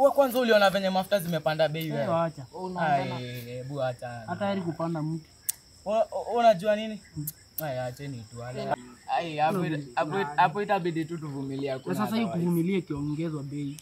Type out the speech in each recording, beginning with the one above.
wewe kwanza uliona venye mafuta zimepanda bei Eh, wewe. wacha. Ai, hebu acha. Hata heri kupanda mti. Una- Unajua nini? Ai, acheni tu wale. Ai, hapo hapo hapo itabidi tu tuvumilia Na kuna. sasa hii kuvumilia ikiongezwa bei.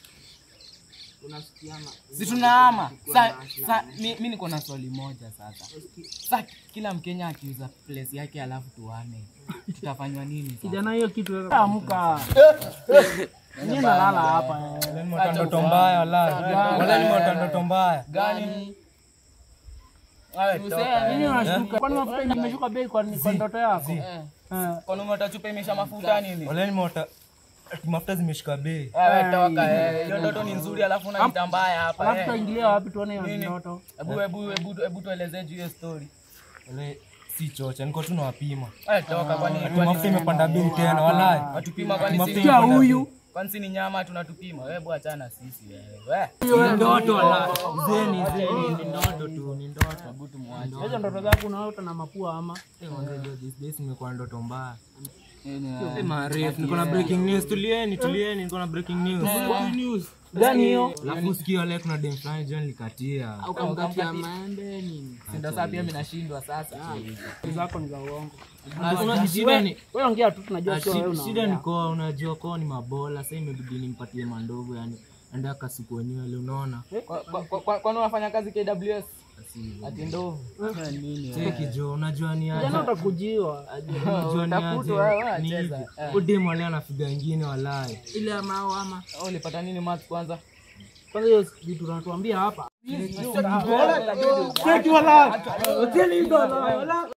Si tunahama. Sa, sa mi, mi niko na swali moja sasa. Sa kila Mkenya akiuza place yake alafu tuhame. Tutafanywa nini sasa? Kijana hiyo kitu wewe amka. Mimi nalala hapa. eh. Nimeota ndoto mbaya wala. Wala nimeota ndoto mbaya. Gani? Awe Mimi unashtuka. Kwani mafuta imeshuka bei kwa kwa ndoto yako? Eh. Eh. Kwani umetachupa imesha mafuta nini? Wala nimeota ati mafuta zimeshika bei. Wewe toka eh. Hiyo ndoto ni nzuri alafu unaita mbaya hapa Alafu eh. tutaingilia wapi tuone hiyo Nini? ndoto? Hebu hebu hebu hebu tuelezee juu hiyo story. Wala si chocha, niko tu nawapima. Eh, toka kwani Ati mafuta imepanda bei tena wala. watupima kwani Mafuta si Kia huyu. kwani si ni nyama tunatupima? Wewe bwana achana sisi wewe. We. Ni ndoto wala. Zeni zeni ni ndoto tu, ni ndoto. Hebu tumwache. Hizo ndoto zako unaota na mapua ama? Eh, wanajua this days nimekuwa ndoto mbaya. Nini, Eh, marefu, niko na breaking news. Tulieni, tulieni, niko na breaking news. Gani hiyo? Alafu sikio leo kuna dem fulani John likatia. Si ndio sasa pia mimi nashindwa sasa. Zako ni za uongo. Una shida ni Wewe ongea tu tunajua Ah, sio wewe shi- shida unaongea. ni kwa unajua kwa ni mabola sasa imebidi nimpatie mandogo yani enda kasuku nywele unaona Kwa- kwa- kwa- Kwani unafanya kazi KWS? Ati ndovu. cheki jo unajua ni aje Jana utakujiwa. unajua ni Utafutwa wewe, aje ni hivi cheza. Eh. udemu wale anafiga ingine walai Ile ama au ama. Oh, Ulipata nini maths kwanza? Kwanza hiyo vitu tunatuambia hapa. Cheki wala. Cheki wala.